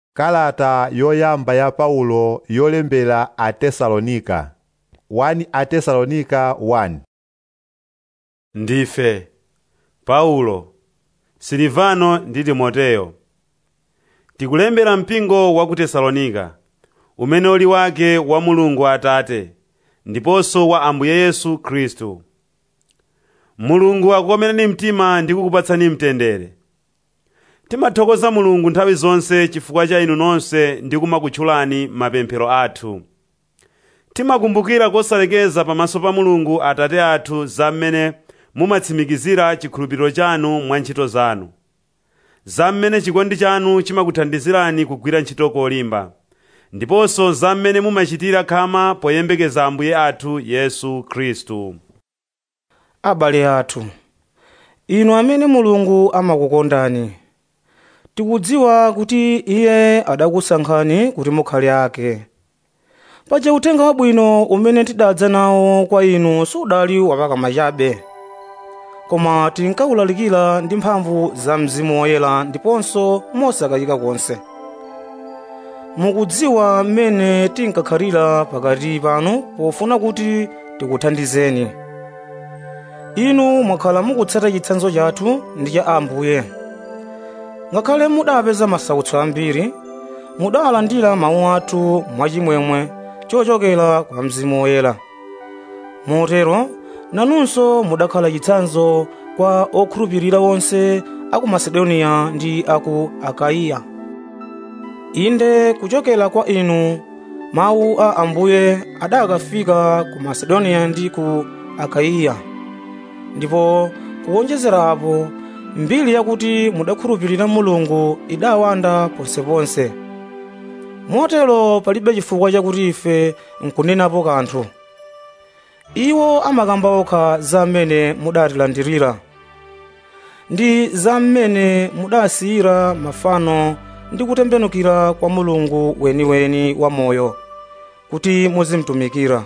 kalata yoyamba ya paulo yolembera atesalonika 1 atesalonika 1 ndife paulo silivano ndi timoteyo tikulembera mpingo wa ku tesalonika umene uli wake wa mulungu atate ndiponso wa ambuye yesu khristu mulungu akukomereni mtima ndi kukupatsani mtendere timathokoza mulungu nthawi zonse chifukwa cha inu nonse ndi kumakutchulani mapemphero athu timakumbukira kosalekeza pamaso pa mulungu atate athu za mmene mumatsimikizira chikhulupiriro chanu mwa ntchito zanu za mmene chikondi chanu chimakuthandizirani kugwira ntchito kolimba ndiponso za mmene mumachitira khama poyembekeza ambuye athu yesu khristu abale athu inu amene mulungu amakukondani tikudziwa kuti iye adakusankhani kuti mukhale ake paja uthenga wabwino umene tidadza nawo kwa inu sudali wapakama chabe koma tinkawulalikira ndi mphamvu za mzimu woyera ndiponso mosakayika konse mukudziwa mmene tinkakhalira pakati panu pofuna kuti tikuthandizeni inu mwakhala mukutsata chitsanzo chathu ndi cha ambuye ngakhale mudapeza masautso ambiri mudalandira mawu athu mwachimwemwe chochokera kwa mzimu woyera motero nanunso mudakhala chitsanzo kwa okhulupirira onse aku masedoniya ndi aku akaiya inde kuchokera kwa inu mawu a ambuye adakafika ku masedoniya ndi ku akaiya ndipo kuwonjezera apo mbiri yakuti mudakhulupirira mulungu idawanda ponseponse motero palibe chifukwa chakuti ife nkunenapo kanthu iwo amakamba okha za mmene mudatilandirira ndi za mmene mudasiyira mafano ndi kutembenukira kwa mulungu weniweni wa moyo kuti muzimtumikira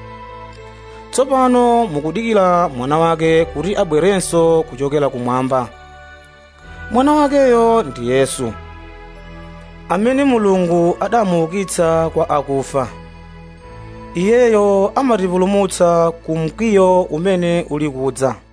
tsopano mukudikira mwana wake kuti abwerenso kuchokera kumwamba mwana wakeyo ndi yesu amene mulungu adamuukitsa kwa akufa iyeyo amatipulumutsa ku mkwiyo umene uli kudza